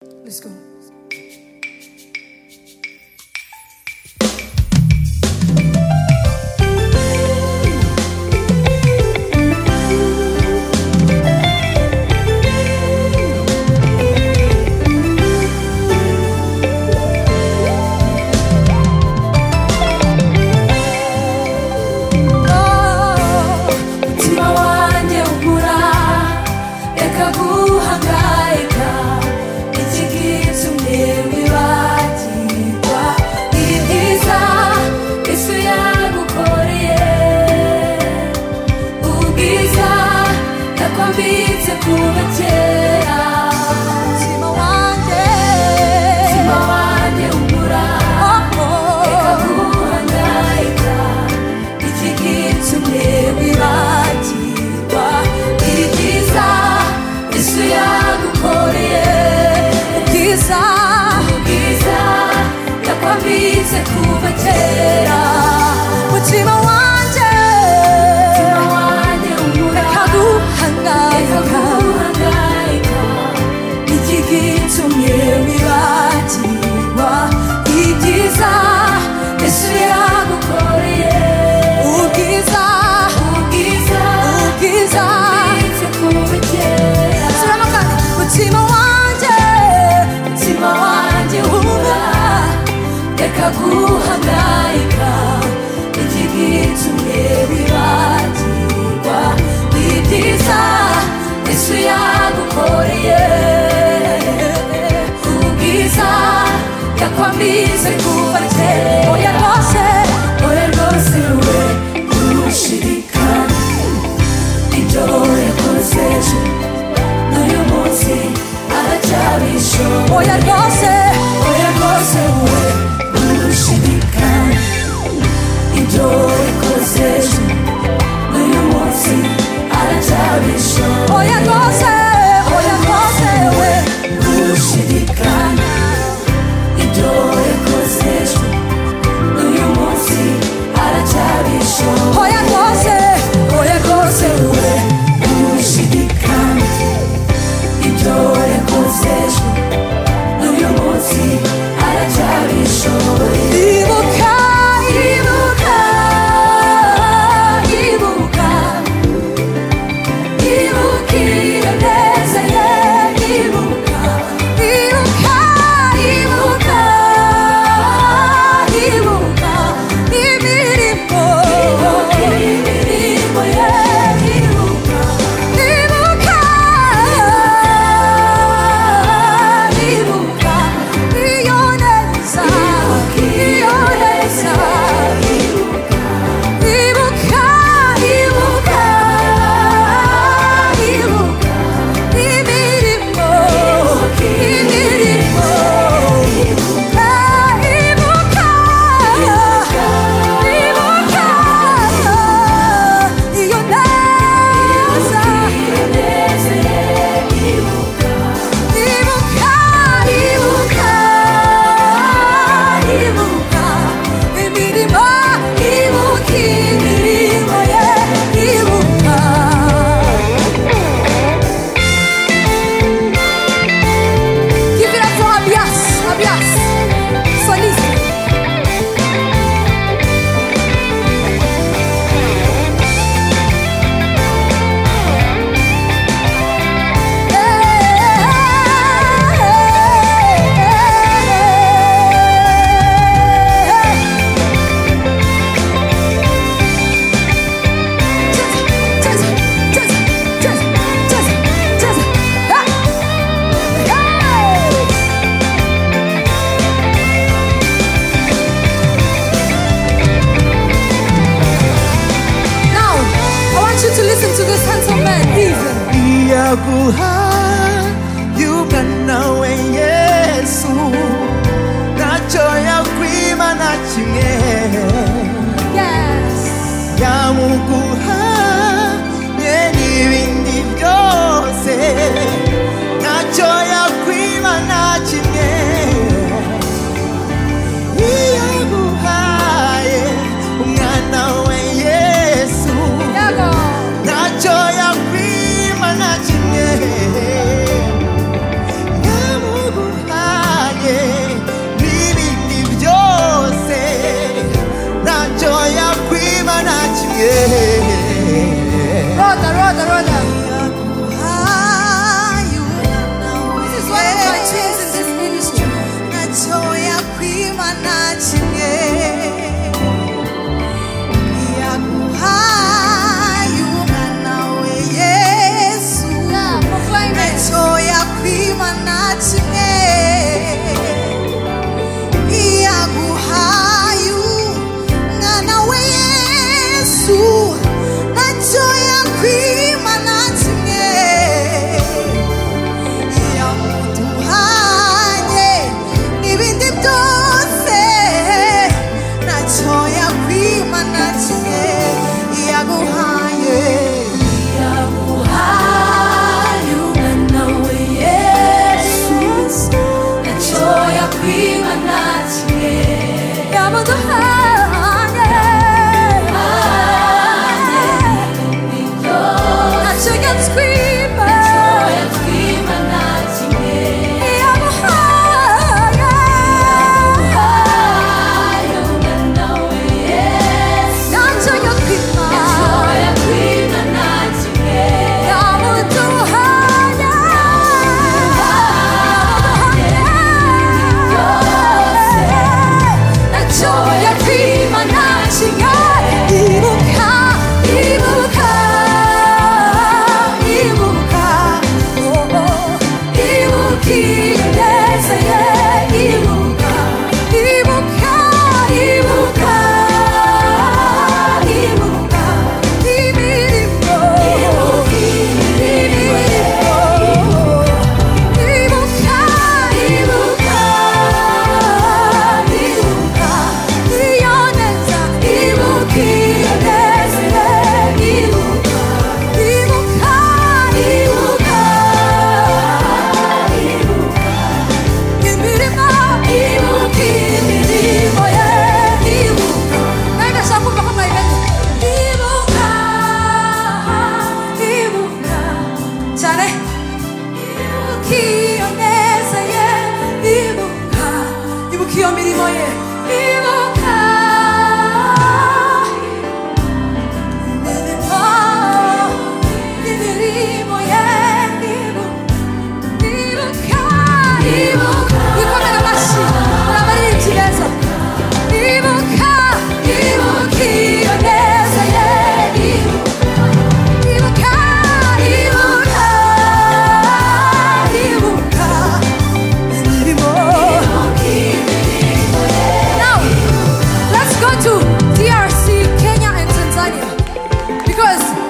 Let's go. umutima wanjye ubura reka guhangayika iki gitumye wibagirwa ibi byiza isi yagukoreye ubwiza yakwambitse kuva kera umutima wanjye umutima wanjye ubura reka guhangayika iki gitumye wibagirwa iri byiza yesu yagukoreye ubwiza ubwiza yakwambitse kuva kera mutima wanjye reka guhangayika iki gitumye wibagirwa ibyiza yesu yagukoreye ubwiza ubwiza ubwiza Subiramo kandi. mutima wanjye mutima wanjye wumva reka guhangayika iki gitumye wibagirwa ibyiza yesu yagukoreye ubwiza yakwambitse kuva kera oya rwose oya rwose we ntushirikane ibyo yakoze ejo n'uyu munsi aracyabishoboye oya rwose oya rwose we ntushirikane ibyo yakoze ejo n'uyu munsi aracyabishoboye oya rwose oya rwose we ntushirikane ibyo yakoze ejo n'uyu munsi aracyabishoboye oya rwose oya rwose we ntushidikane ibyo yakoze ejo n'uyu munsi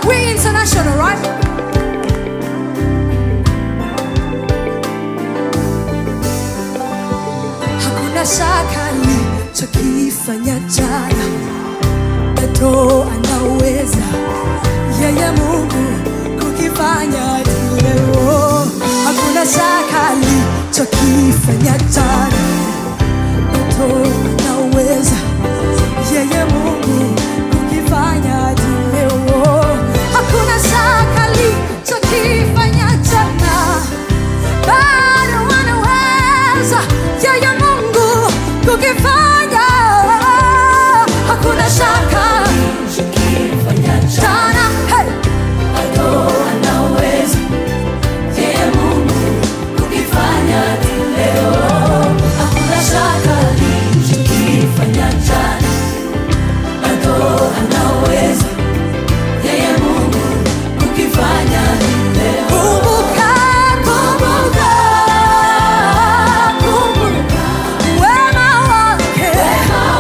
question, all right? Hakuna shaka nilichokifanya jana, bado anaweza yeye Mungu kukifanya leo. Hakuna shaka nilichokifanya jana, bado anaweza yeye Mungu kukifanya leo. Hakuna shaka nilichokifanya jana bado wanaweza yeye Mungu kukifanya. Hakuna shaka jana, hey, kumbuka, kumbuka, kumbuka wema wake,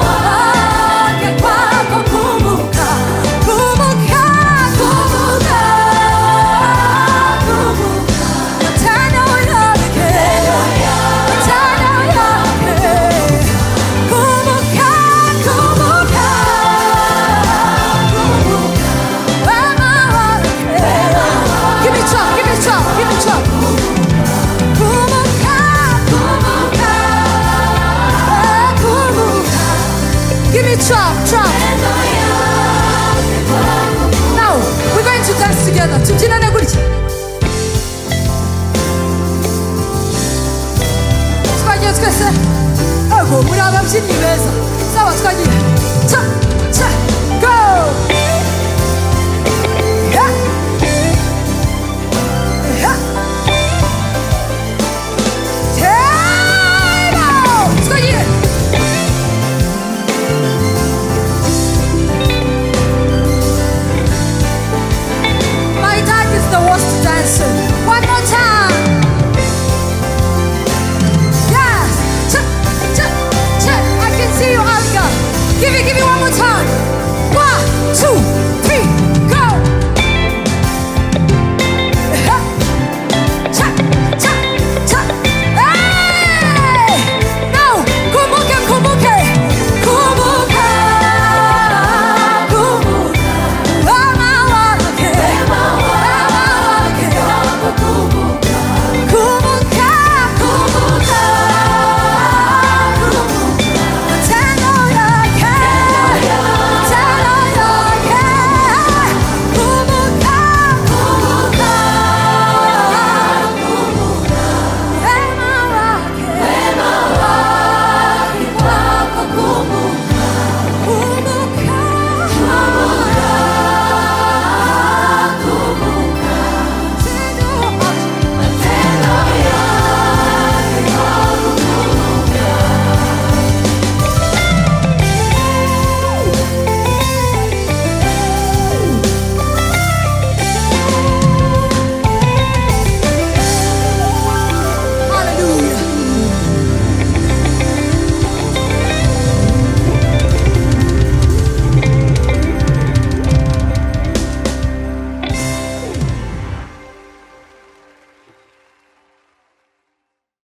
wake kwako, kumbuka, kumbuka, kumbuka, kumbuka matendo yake, matendo yake Kumbuka, kumbuka, kumbuka wema wake. Give me chop, give me chop, give me chop. Kumbuka, kumbuka, kumbuka. Give me chop, chop. Now we're going to dance together. tubyinane gutya twagiye twese ego muri ababyinnyi beza zaba twagiye cha cha